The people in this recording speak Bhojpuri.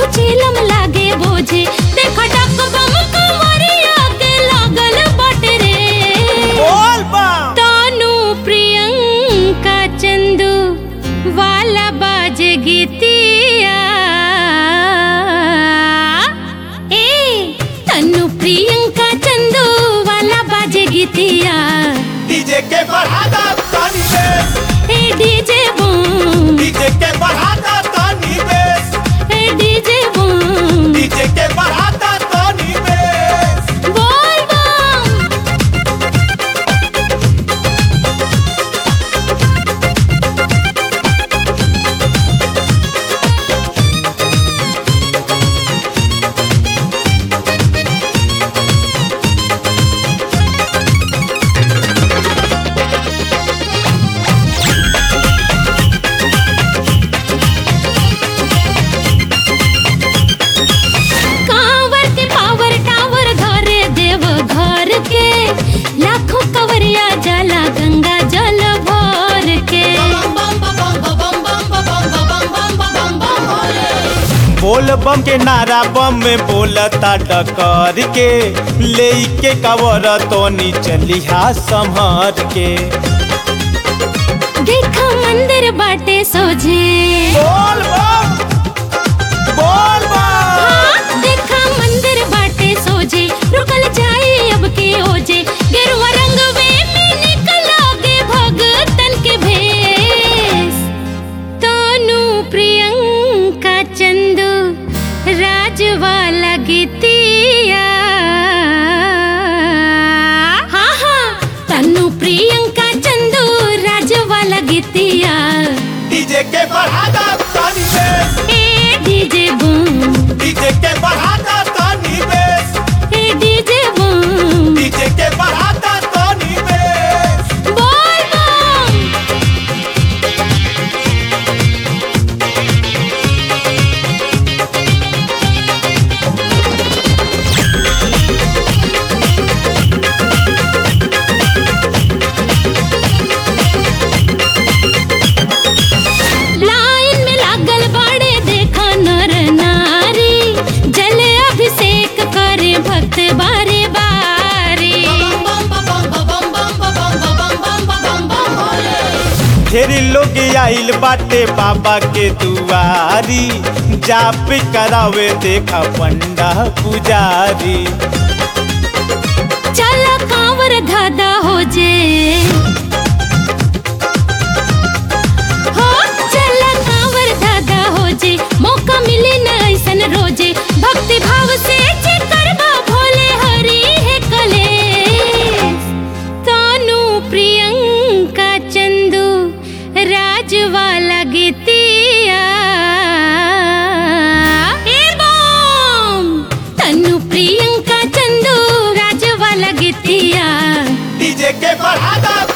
कुछ चिलम लागे बोझे देखा डक बम कमरिया के लागल बाटे रे बोल बम तानू प्रियंका चंदू वाला बाज गीतिया ए तनु प्रियंका चंदू वाला बाज गीतिया डीजे के बढ़ा दा तानी बेस ए डीजे बूम डीजे के बढ़ा दा तानी बेस ए डीजे बूम डीजे के बढ़ा दा तानी बेस बोल बम कांवर के पावर टावर घरे देव घर के लाखों कवरिया जला गंगा जल भर के बोल बम के नारा बम में बोलता डकर के ले के कवर तोनी चलिहा संभर के देखा मंदिर बाटे सोझे बोल बम बोल बम हाँ, देखा मंदिर बाटे सोझे रुकल जाए अब के ओजे गेरुआ रंग में निकलोगे भगतन के भेष तनु प्रियंका चंदू राज वाला गीतिया हाँ हाँ तनु प्रियंका चंदू राज वाला गीतिया डीजे के बढ़ा दा तानी बेस ए डीजे बूम डीजे के बढ़ा दा तानी बेस ए डीजे बूम डीजे के बढ़ा दा तानी बेस बोल बम लाइन में लागल बाड़े देखा नर नारी जल अभिषेक करे भक्त बारे बारे ढेरी लोग आइल बाटे बाबा के दुआरी जाप करावे देखा पंडा पुजारी चल कांवर धादा हो जे हो चल कांवर धादा हो जे मौका मिले न ऐसन रोजे भक्ति भाव से जे करबा भोले हरि है कलेश तानू प्रियंका चंदू राज वाला गीतिया ए बम तनु प्रियंका चंदू राज वाला गीतिया डीजे के बढ़ा दा